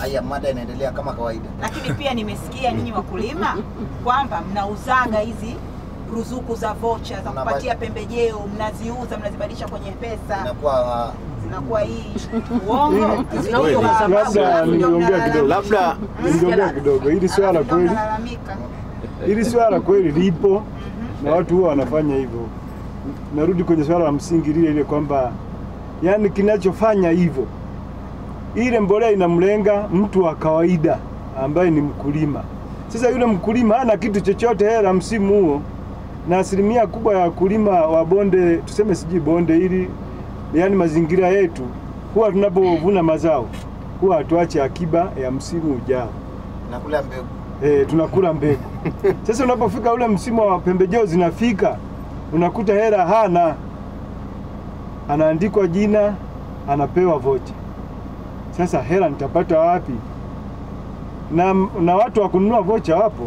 haya mada inaendelea kama kawaida. Lakini pia nimesikia nyinyi wakulima kwamba mnauzaga hizi ruzuku za vocha za Mnaba- kupatia pembejeo, mnaziuza, mnazibadilisha kwenye pesa, Inakuwa zinakuwa hii uongo. Kweli. Kwa sababu Labda ndio ningeongea mnalalamika. kidogo. Labda Ningeongea kidogo, hili swala Alafu ndio kweli, mnalalamika. hili swala kweli lipo na watu huwa wanafanya hivyo. Narudi kwenye swala la msingi lile lile kwamba yani kinachofanya hivyo, ile mbolea inamlenga mtu wa kawaida ambaye ni mkulima. Sasa yule mkulima hana kitu chochote hela msimu huo, na asilimia kubwa ya wakulima wa bonde, tuseme sijui bonde hili, yani mazingira yetu, huwa tunapovuna mazao huwa hatuache akiba ya msimu ujao. nakula mbegu. Eh, tunakula mbegu. Sasa unapofika ule msimu wa pembejeo zinafika, unakuta hela hana, anaandikwa jina, anapewa vocha. Sasa hela nitapata wapi? Na, na watu wa kununua vocha wapo,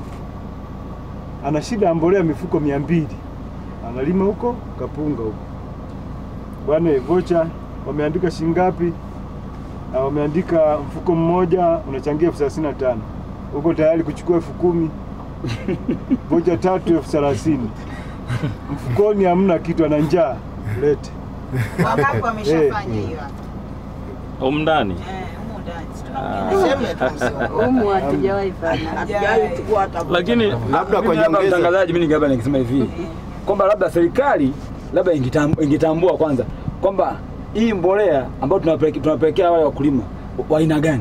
ana shida ya mbolea mifuko mia mbili analima huko kapunga huko, bwana vocha wameandika shilingi ngapi? Na wameandika mfuko mmoja unachangia elfu thelathini na tano uko tayari kuchukua elfu kumi vocha tatu elfu thelathini mfukoni hamna kitu, ana njaa lete. Wangapi wameshafanya hiyo? Humu ndani Eh, humu ndani. Si tunaongea. Seme tu msimu. Umu hatujawahi fanya. Hatujawahi chukua hata lakini labda kwa Mimi labda nyongeza mtangazaji, mimi ningeaba nikisema hivi kwamba labda serikali labda ingetam- ingetambua kwanza kwamba hii mbolea ambayo tunapeleke- tunapelekea wale wakulima wa aina gani,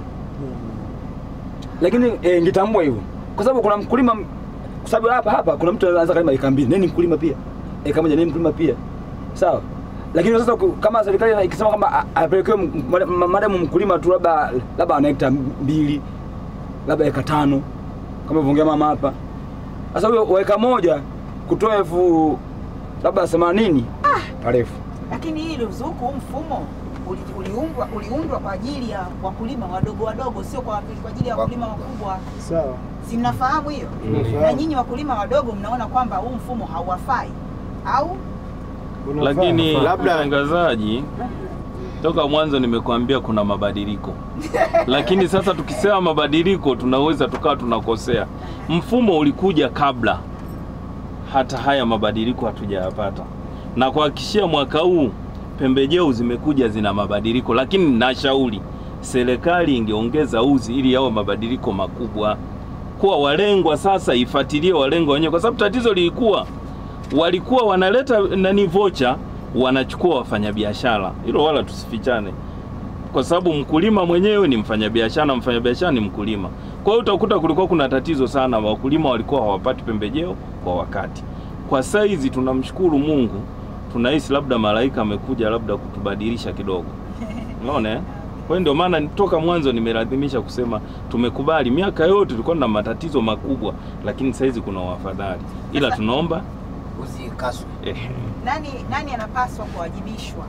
lakini eh, ingetambua hivyo, kwa sababu kuna mkulima, kwa sababu hapa hapa kuna mtu anaweza kalima eka mbili, nini mkulima pia, eka moja nini mkulima pia, sawa. Lakini sasa ku- kama serikali ikisema kwamba a- apelekewe m- mada- ma- madamu mkulima tu labda labda ana hekta mbili labda eka tano kama ivyoongea mama hapa sasa huyo weka moja kutoa elfu labda themanini parefu. Lakini hii ruzuku, huu mfumo uli- uliundwa uliundwa kwa ajili ya wakulima wadogo wadogo, sio kwa kwa ajili ya wakulima wakubwa. Sawa, Si mnafahamu hiyo? Tunafahamu. Na nyinyi wakulima wadogo mnaona kwamba huu mfumo hauwafai au unafaa. lakini Labda- mtangazaji, toka mwanzo nimekuambia kuna mabadiliko, lakini sasa tukisema mabadiliko tunaweza tukawa tunakosea. Mfumo ulikuja kabla hata haya mabadiliko hatujayapata, na kuhakikishia mwaka huu pembejeo zimekuja zina mabadiliko, lakini nashauri serikali ingeongeza uzi ili yawe mabadiliko makubwa, kuwa walengwa sasa ifuatilie walengwa wenyewe, kwa sababu tatizo lilikuwa walikuwa wanaleta nani vocha wanachukua wafanyabiashara, hilo wala tusifichane, kwa sababu mkulima mwenyewe ni mfanyabiashara na mfanyabiashara ni mkulima. Kwa hiyo utakuta kulikuwa kuna tatizo sana, wakulima walikuwa hawapati pembejeo kwa wakati. Kwa saizi tunamshukuru Mungu, tunahisi labda malaika amekuja labda kutubadilisha kidogo, unaona eh? Kwa hiyo ndio maana toka mwanzo nimelazimisha kusema tumekubali. Miaka yote tulikuwa na matatizo makubwa, lakini saizi kuna wafadhali, ila tunaomba Usikaswe. eh, nani nani anapaswa kuwajibishwa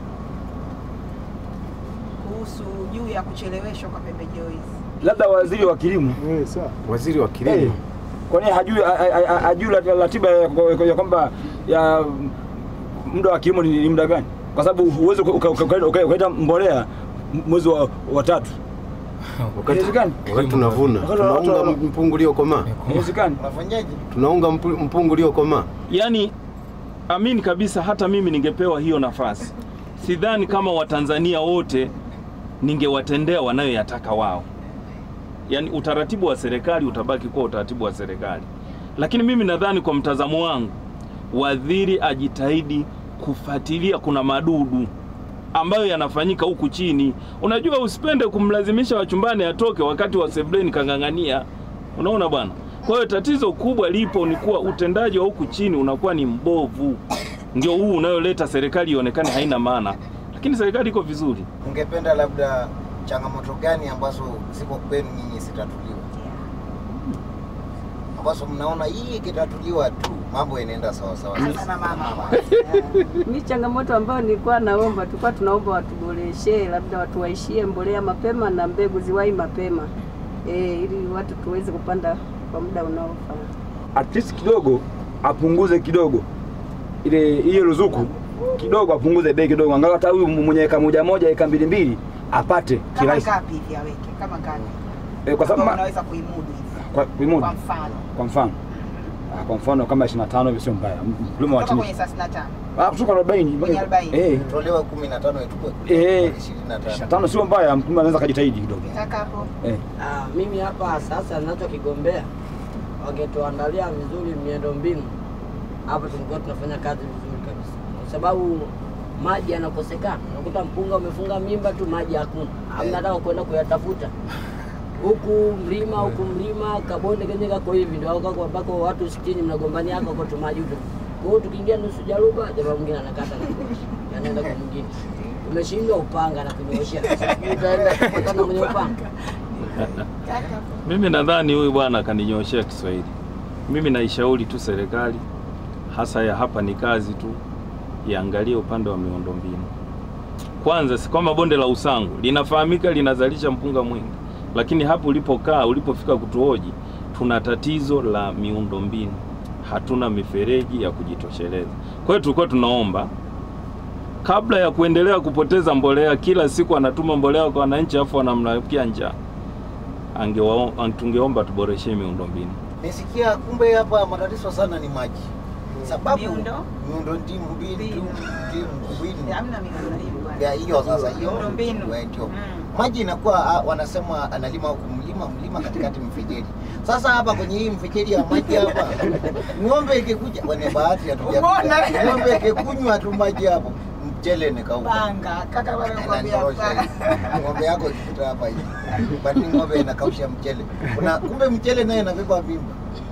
kuhusu juu ya kucheleweshwa kwa pembejeo hizi? Labda waziri wa kilimo Eh, sawa. waziri wa eh, kilimo kwani hajui ha- ha- ha- hajui rat- ratiba ya ya- ya kwamba ya muda wa kilimo ni ni muda gani? Kwa sababu huwezi uka- uka- uka- uka- ukaita mbolea mwezi wa, wa tatu, wakati Inawezekana? wakati tunavuna Wakati wa- tunaunga wa- mpungu uliokomaa inawezekana. Unafanyaje? tunaunga mpu- mpungu uliokomaa Yaani amini kabisa, hata mimi ningepewa hiyo nafasi, sidhani kama Watanzania wote ningewatendea wanayoyataka wao. Yaani utaratibu wa serikali utabaki kuwa utaratibu wa serikali, lakini mimi nadhani kwa mtazamo wangu, waziri ajitahidi kufuatilia, kuna madudu ambayo yanafanyika huku chini. Unajua, usipende kumlazimisha wachumbani atoke wakati wa sebleni kang'ang'ania. Unaona bwana. Kwa hiyo tatizo kubwa lipo ni kuwa utendaji wa huku chini unakuwa ni mbovu, ndio huu unayoleta serikali ionekane haina maana, lakini serikali iko vizuri. Ungependa labda changamoto gani ambazo ziko kwenu nyinyi zitatuliwa, ambazo mnaona hii ikitatuliwa tu mambo yanaenda sawa sawa? Anza na mama. Mi changamoto ambayo nilikuwa naomba, tulikuwa tunaomba watuboreshe, labda watuwaishie mbolea mapema na mbegu ziwahi mapema e, ili watu tuweze kupanda kwa muda unaofaa. At least kidogo apunguze kidogo ile hiyo ruzuku kidogo, apunguze bei kidogo, angalau hata huyu mwenye eka moja moja eka mbili mbili apate Kama kirahisi. ngapi hivi aweke? Kama ngapi? Eh, kwa sababu Ambao ma- unaweza kuimudu hivi. kwa kuimudu Kwa mfano kwa mfano Ah, kwa mfano kama 25 hivi sio mbaya. Mkulima wa kutoka chini. kwenye 35 Ah, kutoka 40. Kwenye 40. Eh. Tolewa 15 itukue Eh. 25. 25 sio mbaya, mkulima anaweza kujitahidi kidogo. Taka hapo Eh. Ah, mimi hapa sasa ninachokigombea wangetuandalia vizuri miundo mbinu hapo, tulikuwa tunafanya kazi vizuri kabisa, kwa sababu maji yanakosekana. Unakuta mpunga umefunga mimba tu, maji hakuna, hamna hata kwenda kuyatafuta huku mlima huku mlima kabonde kenye kako hivi, ndio kako ambako watu sitini mnagombania hako kwa tumaji huko. Kwa hiyo tukiingia nusu jaruba, jamaa mwingine anakata na kuosha, anaenda kwa mwingine. Umeshindwa upanga na kunyoosha, utaenda kupatana mwenye upanga Mimi nadhani huyu bwana akaninyoshea Kiswahili. Mimi naishauri tu serikali hasa ya hapa ni kazi tu iangalie upande wa miundombinu. Kwanza si kwamba bonde la Usangu linafahamika linazalisha mpunga mwingi, lakini hapo ulipokaa ulipofika kutuhoji, tuna tatizo la miundombinu, hatuna mifereji ya kujitosheleza. Kwa hiyo tulikuwa tunaomba kabla ya kuendelea kupoteza mbolea, kila siku anatuma mbolea kwa wananchi afu wanamlakia njaa angewao- ang- tungeomba tuboreshe miundombinu. Nisikia kumbe hapa matatizo sana ni maji. Sababu Miundo? miundo ndimu mbinu Mbinu. ndimu mbinu. hamna miundo hiyo bwana. Ya hiyo sasa hiyo Miundombinu. wa- ndio. Mm. Maji inakuwa ah, wanasema analima huku mlima mlima katikati mfereji. Sasa hapa kwenye hii mfereji ya maji hapa ng'ombe ikikuja wane bahati hatuja. Umeona? Ng'ombe ikikunywa tu maji hapo mchele ni kauka. Panga kaka bwana nakwambia Inanyorosha panga. hivi. Ng'ombe yako ikipita hapa hivi. Kwani ng'ombe inakausha mchele. Kuna kumbe mchele naye inabeba mimba.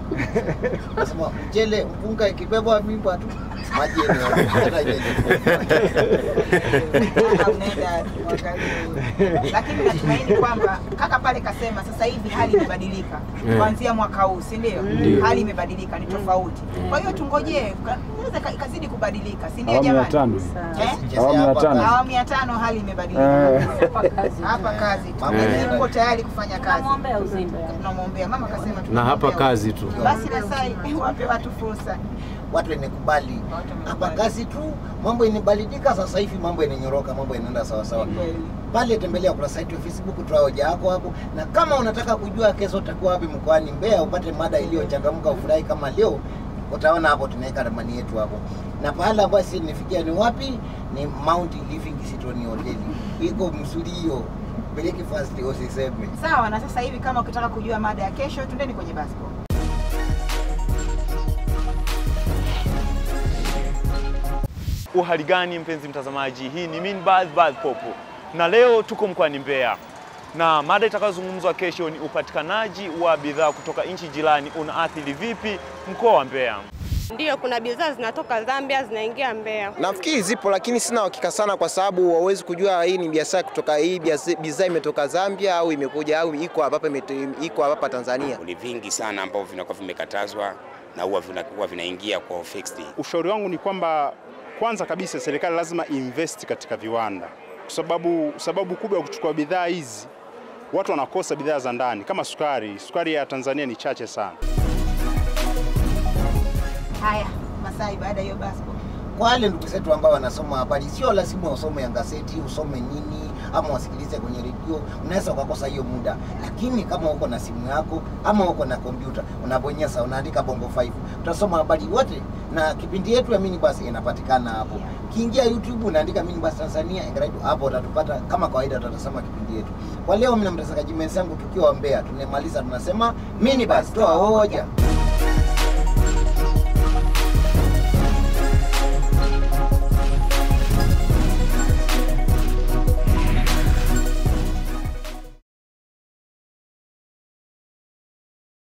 Nasema mchele mpunga ikibeba mimba tu maji yenyewe. Hata yenyewe. Kaka unaenda uangalie. Lakini natumaini kwamba kaka pale kasema sasa hivi hali imebadilika Eh. kuanzia mwaka huu, si ndio? Ndio. Hali imebadilika, ni tofauti. Kwa hiyo tungojee, ka- inaweza ka- ikazidi kubadilika, si ndio Awamu ya jamani? tano. Eh? Chezea Awamu ya hapa tano. kazi. Awamu ya tano hali imebadilika. Eh. Hapa kazi tu. Mama Lakini anaenda. yuko tayari kufanya kazi. Tunamwombea uzima. Tunamwombea. Mama kasema Na hapa tunamwombea. kazi tu. Basi na sai wape watu fursa. watu wenekubali Watu wamekubali. hapa kazi tu, mambo inabadilika sasa hivi, mambo inanyoroka, mambo inaenda sawa sawa. Ni kweli. Pale tembelea kurasa yetu ya Facebook, toa hoja yako hapo, na kama unataka kujua kesho utakuwa wapi mkoani Mbeya, upate mada iliyochangamka, ufurahi kama leo, utaona hapo tunaweka ramani yetu hapo, na pahala basi nifikia ni wapi? Ni Mount Livingstone Hotel, iko mzuri hiyo, breakfast usiseme. Sawa, na sasa hivi kama ukitaka kujua mada ya kesho, twendeni kwenye basketball. Uhali gani mpenzi mtazamaji, hii ni Minbad Bad Popo na leo tuko mkoani Mbeya na mada itakayozungumzwa kesho ni upatikanaji wa bidhaa kutoka nchi jirani unaathiri vipi mkoa wa Mbeya. Ndiyo, kuna bidhaa zinatoka Zambia zinaingia Mbeya. Nafikiri zipo lakini sina uhakika sana, kwa sababu hauwezi kujua hii ni biashara kutoka hii biasa- bidhaa imetoka Zambia au imekuja au iko hapa imeto- iko hapa Tanzania. Ni vingi sana ambavyo vinakuwa vimekatazwa na huwa vinakuwa vinaingia kwa fixed. Ushauri wangu ni kwamba kwanza kabisa serikali lazima invest katika viwanda, kwa sababu sababu kubwa ya kuchukua bidhaa hizi, watu wanakosa bidhaa za ndani kama sukari. Sukari ya Tanzania ni chache sana. Haya, Masai, baada ya hiyo basketball. Kwa wale ndugu zetu ambao wanasoma habari, sio lazima usome ya gazeti, usome nini ama wasikilize kwenye redio, unaweza ukakosa hiyo muda, lakini kama uko na simu yako ama uko na kompyuta, unabonyeza unaandika Bongo 5 utasoma habari wote, na kipindi yetu ya Minibus inapatikana hapo. Kiingia YouTube unaandika Minibus Tanzania Engaradio, hapo utatupata kama kawaida, utatazama kipindi yetu. Kwa leo, mimi na mtazamaji mwenzangu tukiwa Mbeya, tunamaliza tunasema Minibus, toa hoja.